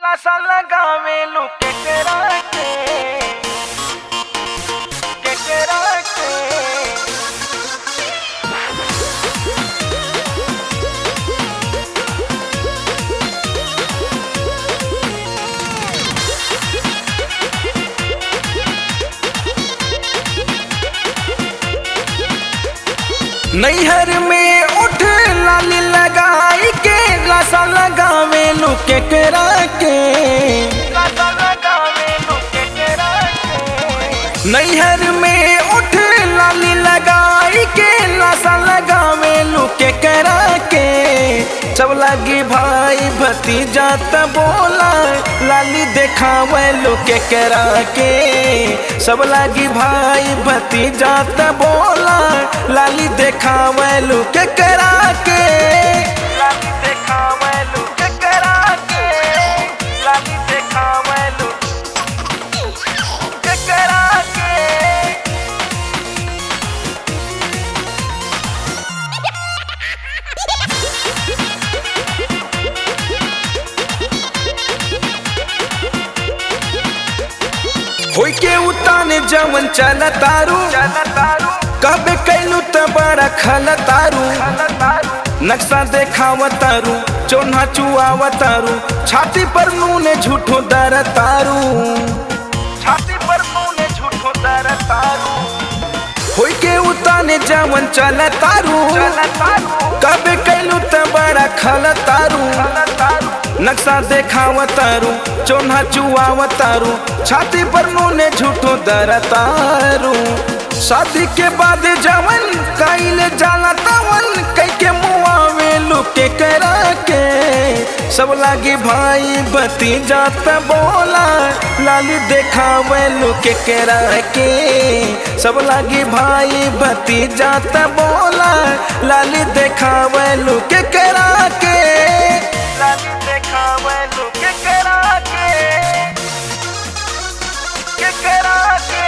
Plaza लगावे लो के करा के के करा के नैहर में उठ लाली लगाई के लासा लगावे लो के करा के लासा लगावे लो के करा के नैहर में उठ लाली लगाई के लासा लगावे लो के करा के सब लगी भाई भतीजा त बोला लाली देखावे लो के करा के सब लगी भाई भतीजा त बोला लाली देखावे लो के करा के लाली देखावे लो के करा के लाली देखावे लो के करा के होई के उताने जवन चल तारू कब कैलू त बड़ा खल तारू नक्शा देखाव तारू चोन्हा चुआव तारू छाती पर नूने झूठो दर तारू छाती पर नूने झूठो दर तारू होई के उताने जवन चल तारू कब कैलू त बड़ा खल तारू नक्शा देखाव तारू चोन्हा चुआव तारू छाती पर नूने झूठो दर तारू शादी के बाद जवन कैले जाला तवन कई के मुआवे लुके करा के सब लागी भाई बती जात बोला लाली देखावे लुके करा के सब लागी भाई बती जात बोला लाली देखावे लुके करा के लाली देखावे लुके करा के के करा के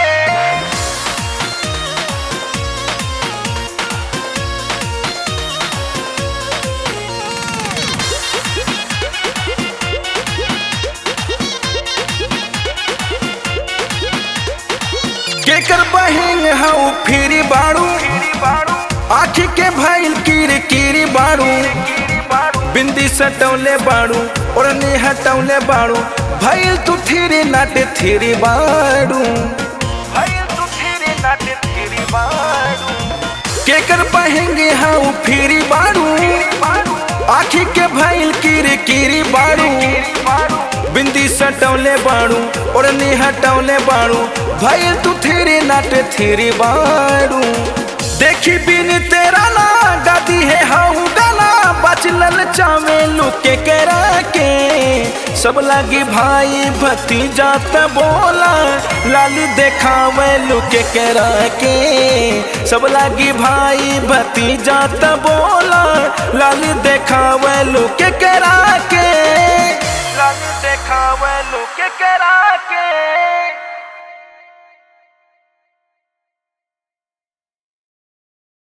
केकर बहिन हऊ फिरी बाड़ू आखी के भैल कीरी कीरी बाड़ू बिंदी सटौले बाड़ू ओढ़नी हटौले बाड़ू भैल तू थिरी नाटे थिरी बाड़ू भैल तू थिरी नाटे थिरी बाड़ू केकर बहेंगे हऊ फिरी बाड़ू आखी के भैल कीरी कीरी बाड़ू बिंदी सटौले बाड़ू ओढ़नी हटौले बाड़ू भैल तू थिरी नाटे थिरी बाड़ू देखी बिन तेरा ना दादी है हाउ गाना बचलल चावे लुके करा के सब लगी भाई भती जात बोला लाली देखावे लुके करा के सब लगी भाई भती जात बोला लाली देखावे लुके करा के